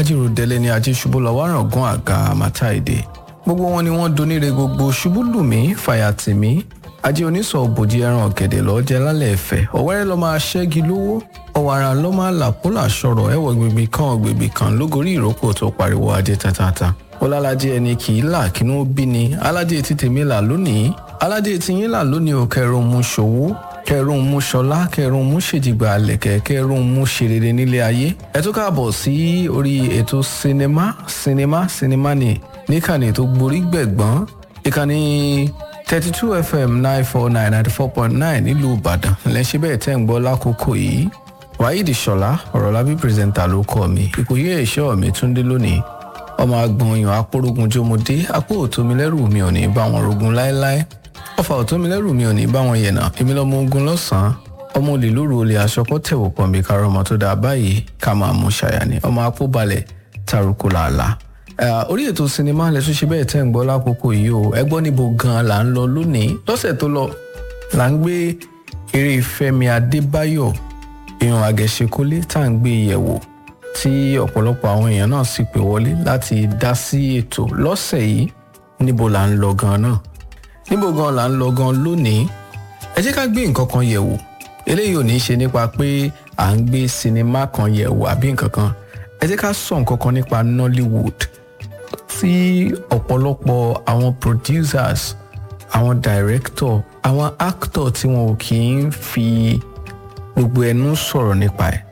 ajírò délé ní ajé ṣubú lọ wárangún àga àmàtàìdè gbogbo wọn ni wọ́n doníre gbogbo ṣubú lùmí fàyàtìmí ajé onísọ̀ òbòjì ẹran ọ̀gẹ̀dẹ̀ lọ́ọ́ jẹ lálẹ́ ẹ̀fẹ̀ ọ̀wẹ́rẹ́ lọ́ máa ṣẹ́gi lówó ọ̀wàrà lọ́ máa làpólà sọ̀rọ̀ ẹ̀wọ̀ gbègbè kan gbègbè kan lógorí ìrókò tó pariwo ajé tatata ọlálàjẹ ẹni kì í là kí ló bí ni aládé ti tèmi là lónìí aládé ti yín là lónìí ò kẹrùn mú ṣòwò kẹrùn mú ṣọlá kẹrùn mú ṣèjìgbà àlẹkẹ kẹrùn mú ṣerere nílé ayé ẹ tún káàbọ̀ sí orí ètò sinimá sinimá sinimá ni níkànnì tó gborí gbẹ̀gbọ́n ìkànnì thirty two fm nine four nine ninety four point nine nílùú ìbàdàn lẹ́sẹ̀ bẹ́ẹ̀ tẹ́ ń gbọ́ lákòókò yìí wáyídì ṣọlá ọ̀rọ̀lábí pírẹsẹ̀ntà ló kọ́ mi ìkòyí ẹ̀ṣọ́ mi túndé lónìí ọmọ agbọ̀nyàn apórógun jómodé apó òtómilẹ́rù mi ò ní bá wọn rogun láéláé ọfà òtómilẹ́rù mi ò ní bá wọn yẹ̀nà èmi lọ́mọ ogun lọ́sàn-án ọmọ olè lóru olè aṣọkọ́ tẹ̀wọ̀ pọ̀ mi kárọ̀ ọmọ tó dáa báyìí ká máa mú ṣàyà ni ọmọ apóbalẹ̀ taruku làálàá orí ètò sinimá lẹ́tún ṣe bẹ́ẹ̀ tẹ́ ń gbọ́ lákòókò yìí o ẹ gbọ́ níbo gan-an là ń lọ lónìí lọ́sẹ̀ tó lọ là ń gbé eré fẹ́mi adébáyọ̀ èèyàn àgẹ̀ṣekólé tá à ń gbé yẹ̀wò tí ọ̀pọ̀lọpọ̀ àwọn èèyàn náà sì pè wọlé láti dá sí ètò lọ́sẹ̀ yìí níbo là ń lọ gan-an náà níbo gan-an là ń lọ gan-an lónìí ẹ jẹ́ ká gbé nǹkan kan yẹ̀wò eléyìí ò ní í ṣe nípa pé à ń gbé sinimá kan yẹ̀wò àbí nǹkan kan ẹ jẹ́ ká sọ nǹkan kan nípa nollywood tí ọ̀pọ̀lọpọ̀ àwọn producers àwọn director àwọn actor tí wọn ò kì í fi gbogbo ẹnu sọ̀rọ̀ nípa ẹ̀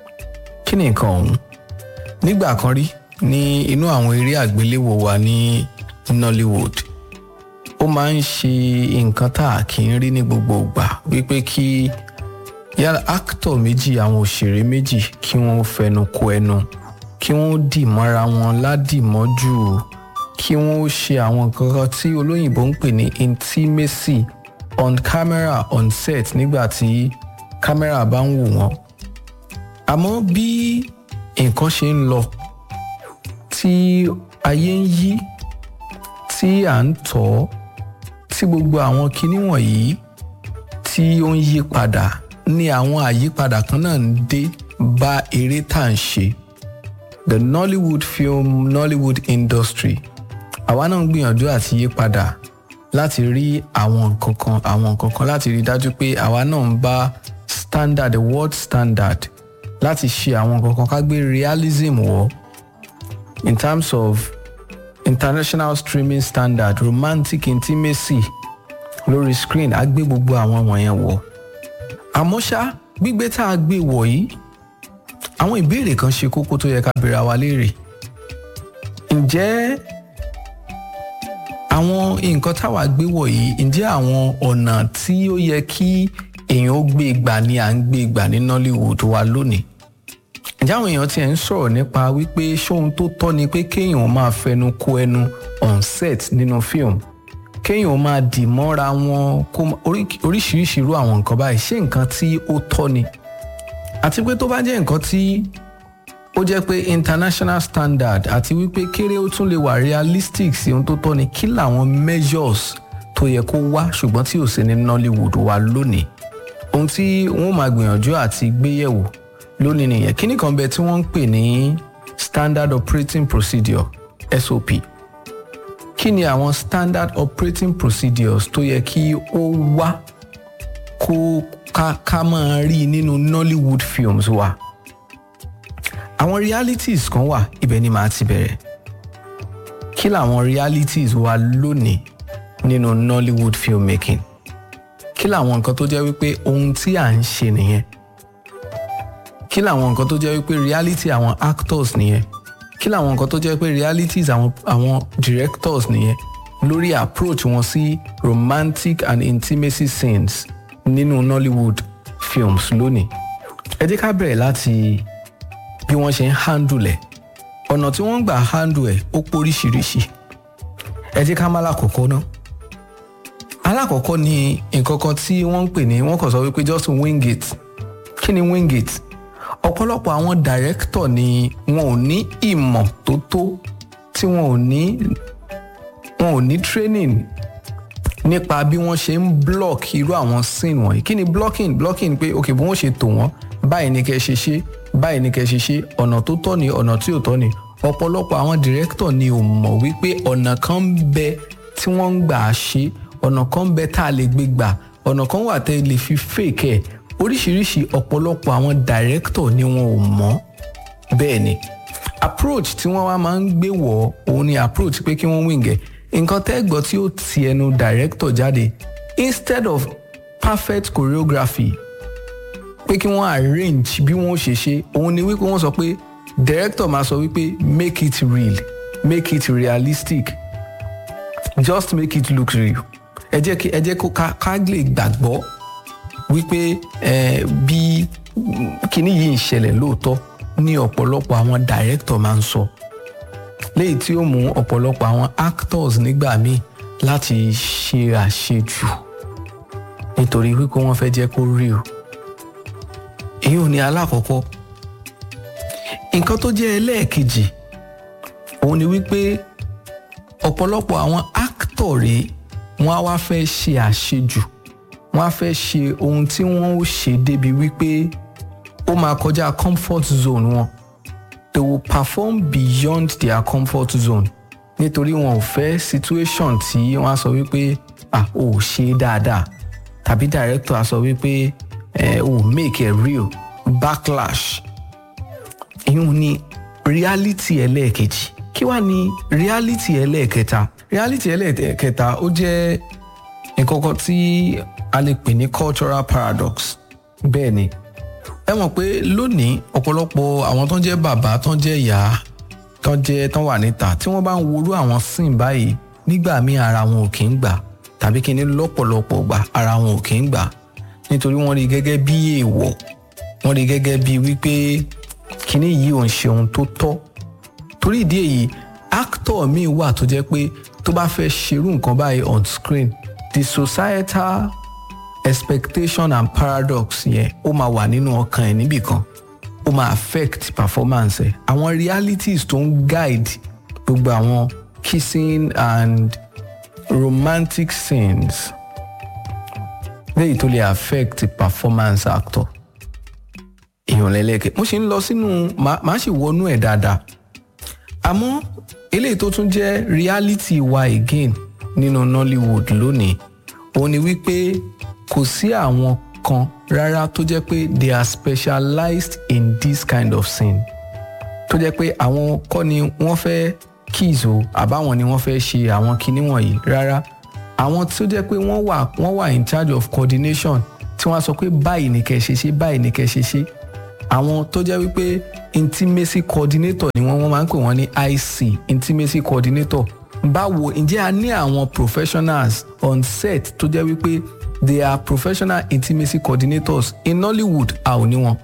kí ni nǹkan ọ̀hún nígbà kan rí ní inú àwọn eré àgbéléwò wa ní nollywood ó máa ń ṣe nǹkan tá a kì í rí ní gbogbo ìgbà wípé kí yálà actor méjì àwọn òṣèré méjì kí wọ́n fẹnu kò ẹnu kí wọ́n dì mọ́ra wọn ládìmọ́jú kí wọ́n ṣe àwọn nǹkan kan tí olóyìnbó ń pè ní intimacy on camera on set nígbà tí kámẹ́rà bá ń wò wọ́n àmọ́ bí nǹkan ṣe ń lọ tí ayé ń yí tí à ń tọ́ tí gbogbo àwọn kinní wọ̀nyí tí ó ń yí padà ní àwọn àyípadà kan náà ń dé bá eré tá à ń ṣe the nollywood film nollywood industry àwa náà ń gbìyànjú àti yí padà láti rí àwọn nǹkan kan àwọn nǹkan kan láti rí dájú pé àwa náà ń bá standard the world standard láti ṣe àwọn nǹkan kan ká gbé realism wọ̀ in terms of international streaming standard romantic intimacy lórí screen á gbé gbogbo àwọn wọ̀nyẹn wọ̀ àmọ́ ṣá gbígbé tá a gbé wọ̀ yìí àwọn ìbéèrè kan ṣe kókó tó yẹ ká béèrè wa léèrè ǹjẹ́ àwọn nǹkan táwa gbé wọ̀ yìí ǹjẹ́ àwọn ọ̀nà tí ó yẹ kí èèyàn ó gbé gbà ni à ń gbé gbà ní nollywood wa lónìí ǹjẹ́ àwọn èèyàn tiẹ̀ ń sọ̀rọ̀ nípa wípé ṣóhun tó tọ́ ni pé kéèyàn máa fẹnu kò ẹnu on set nínú fíìmù kéèyàn máa dì mọ́ra wọn kó oríṣiríṣi irú àwọn nǹkan báyìí ṣé nǹkan tí ó tọ́ ni àti pé tó bá jẹ́ nǹkan tí ó jẹ́ pé international standard àti wípé kéré ó tún lè wà realistic sí ohun tó tọ́ ni kí làwọn measures tó yẹ kó wá ṣùgbọ́n tí ò sí ní nollywood wa lónìí ohun tí wọ́n máa gbìyànjú àti gbéyẹ̀wò lónìí nìyẹn kíní kan bẹ tí wọ́n ń pè ní standard operating procedure sop kí ni àwọn standard operating procedures tó yẹ kí ó wá kó ká ká máa rí nínú nollywood films wa àwọn realities kan wà ibẹ̀ ni màá ti bẹ̀rẹ̀ kí làwọn realities wa lónìí nínú nollywood filmmaking kí làwọn nǹkan tó jẹ́ wípé ohun tí à ń ṣe nìyẹn kí làwọn nǹkan tó jẹ́ wípé reality àwọn actors nìyẹn kí làwọn nǹkan tó jẹ́ pé realities àwọn àwọn directors nìyẹn lórí approach wọn sí romantic and intimacy scenes nínú nollywood films lónìí ẹ jẹ́ ká bẹ̀rẹ̀ láti bí wọ́n ṣe ń handle ẹ̀ ọ̀nà tí wọ́n ń gbà handle ẹ̀ ó póríṣiríṣi ẹ jẹ́ ká má lákòókò náà alákọ̀ọ́kọ́ ni nǹkan kan tí wọ́n ń pè ní wọ́n kàn sọ wípé just wing it kí ni wing it ọ̀pọ̀lọpọ̀ àwọn director ni wọn ò ní ìmọ̀ tó tó tí wọn ò ní wọn ò ní training nípa bí wọ́n ṣe ń block irú àwọn scene wọ̀nyí kí ni blocking blocking pé ok bí wọ́n ṣe tò wọ́n báyìí ni kẹ́ ṣe ṣe báyìí ni kẹ́ ṣe ṣe ọ̀nà tó tọ́ ni ọ̀nà tí ò tọ́ ni ọ̀pọ̀lọpọ̀ àwọn director ni ò mọ̀ wípé ọ̀nà kan ń bẹ tí wọ́n ń gbà á ṣe ọ̀nà kan ń bẹ tá a lè gbé gbà ọ̀nà kan wà tẹ́ lè fi fake ẹ̀ oríṣiríṣi ọ̀pọ̀lọpọ̀ àwọn director ni wọn ò mọ̀ bẹ́ẹ̀ ni approach tí wọ́n wá máa ń gbé wọ̀ òun ni approach pé kí wọ́n wíǹgẹ̀ nǹkan tẹ́ gbọ́ tí ó ti ẹnu director jáde instead of perfect choreography pé kí wọ́n arrange bí wọ́n ṣe ṣe òun ni wípé wọ́n sọ pé director máa sọ wípé make it real make it realistic just make it look real ẹ jẹ́ kí ẹ jẹ́ kó ká ká lè gbàgbọ́ wípé ẹ bí kíní yìí ń ṣẹlẹ̀ lóòótọ́ ní ọ̀pọ̀lọpọ̀ àwọn director máa ń sọ léyìí tí ó mú ọ̀pọ̀lọpọ̀ àwọn actors nígbà míì láti ṣe àṣejù nítorí wípé wọ́n fẹ́ jẹ́ kó real èyí ò ní alákọ̀ọ́kọ́ nǹkan tó jẹ́ ẹlẹ́ẹ̀kejì òun ni wípé ọ̀pọ̀lọpọ̀ àwọn actor rèé wọ́n á wá fẹ́ ṣe àṣejù wọ́n á fẹ́ ṣe ohun tí wọ́n ó ṣe débi wípé ó máa kọjá comfort zone wọn they will perform beyond their comfort zone nítorí wọn ò fẹ́ situation tí wọ́n á sọ wípé ah ò ṣe dáadáa tàbí director á sọ wípé ẹ ò make it real backlash ìyún ni reality ẹlẹ́ẹ̀kejì kí wàá ní reality ẹlẹ́ẹ̀kẹta reality ẹlẹ́ẹ̀kẹta ó jẹ́ nǹkan kan tí a lè pè ní cultural paradox bẹ́ẹ̀ ni ẹ mọ̀ pé lónìí ọ̀pọ̀lọpọ̀ àwọn tó ń jẹ́ bàbá tó ń jẹ́ ìyá tó ń jẹ́ tó ń wà níta tí wọ́n bá ń worú àwọn sìn báyìí nígbà míì ara wọn ò kì í gbà tàbí kí ni lọ́pọ̀lọpọ̀ gbà ara wọn ò kì í gbà nítorí wọ́n rí gẹ́gẹ́ bí èèwọ̀ wọ́n rí gẹ́gẹ́ bí wípé kíní yìí ò ń ṣe ohun tó tọ́ torí ìdí èyí actor míì wà tó jẹ́ pé tó bá fẹ́ ṣerú nǹkan báyìí on screen the societal expectation and paradox yẹn ó máa wà nínú ọkàn ẹ̀ níbìkan ó máa affect performance ẹ̀ àwọn realities tó ń guide gbogbo àwọn kissing and romantic scenes léyìí tó lè affect performance actor èèyàn lẹ́lẹ́kẹ̀ mo ṣe ń lọ sínú màá sì wọnú ẹ̀ dáadáa àmọ́ eléyìí tó tún jẹ́ reality wa again nínú Nollywood lónìí òun ni wípé kò sí àwọn kan rárá tó jẹ́ pé they are specialized in this kind of scene tó jẹ́ pé àwọn kọ́ ni wọ́n fẹ́ kiss o àbáwọn ni wọ́n fẹ́ ṣe àwọn kinní wọ̀nyí rárá àwọn tó jẹ́ pé wọ́n wà wọ́n wà in charge of coordination tí wọ́n á sọ pé báyìí ni kẹ́ ṣe ṣe báyìí ni kẹ́ ṣe ṣe àwọn tó jẹ́ wípé intimacy coordinator ni wọ́n wọ́n máa ń pè wọ́n ní IC intimacy coordinator báwo ǹjẹ́ a ní àwọn professionals on set tó jẹ́ wípé they are professional intimacy coordinators in Nollywood a ò ní wọn.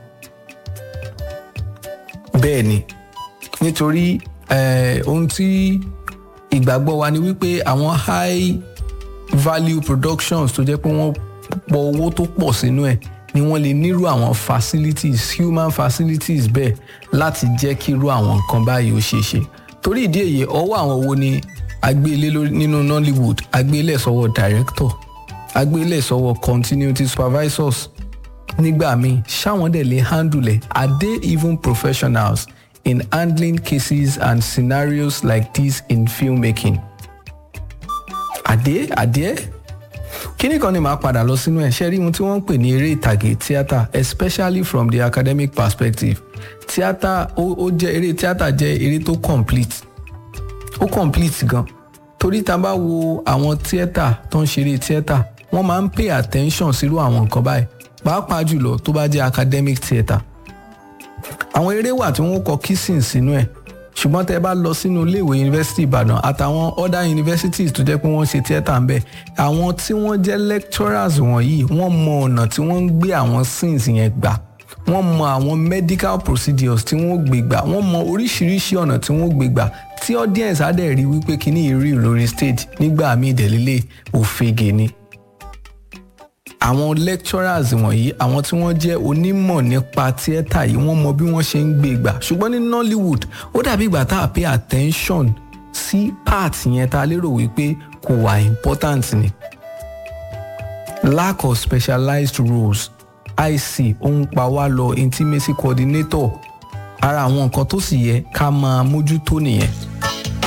bẹ́ẹ̀ ni nítorí ohun tí ìgbàgbọ́ wa ni wípé àwọn high value productions tó jẹ́ pé wọ́n pọ̀ owó tó pọ̀ sínú ẹ̀ ni wọ́n lè nírú àwọn facilities human facilities bẹ́ẹ̀ láti jẹ́ kí irú àwọn nǹkan báyìí ó ṣeé ṣe torí ìdí èyí ọwọ́ àwọn wo ni agbélé nínú Nollywood agbélé sọ́wọ́ director agbélé sọ́wọ́ continuity supervisors nígbà míì ṣáwọn dẹ̀ lè handle ẹ̀ are they even professionals in handling cases and scenarios like this in filmmaking are they are they kíní kan ni màá padà lọ sínú ẹ̀ ṣe rí ohun tí wọ́n ń pè ní eré ìtàgé tíátà especially from the academic perspective tíátà ó jẹ́ eré tíátà jẹ́ eré tó complete ó complete gan torí tá a bá wo àwọn tíátà tó ń ṣeré tíátà wọ́n máa ń pay attention sírú àwọn nǹkan báyìí pàápàá jùlọ tó bá jẹ́ academic theatre àwọn eré wà tí wọ́n kọ kissing sínú ẹ̀ ṣùgbọ́n tẹ́ bá lọ sínú iléèwé yunifásitì ìbàdàn àtàwọn other universities tó jẹ́ pé wọ́n ṣe theatre ń bẹ̀ àwọn tí wọ́n jẹ́ lecturers wọ̀nyí wọ́n mọ ọ̀nà tí wọ́n ń gbé àwọn scenes yẹn gbà wọ́n mọ àwọn medical procedures tí wọ́n gbé gbà wọ́n mọ oríṣiríṣi ọ̀nà tí wọ́n gbé gbà tí audience á dẹ̀ rí wípé kíní ìrí lórí stage nígbà míì ìdẹ̀lélẹ̀ òfegè ni àwọn lecturers wọ̀nyí àwọn tí wọ́n jẹ́ onímọ̀ nípa tíẹ́tà yìí wọ́n mọ bí wọ́n ṣe ń gbé gbà ṣùgbọ́n ní Nollywood ó dàbí ìgbà tá a pay attention sí part yẹn tá a lérò wípé kò wà important ni lack of specialized roles ic ohun pa wá lọ intimacy coordinator ara àwọn nǹkan tó sì yẹ ká máa mójútó nìyẹn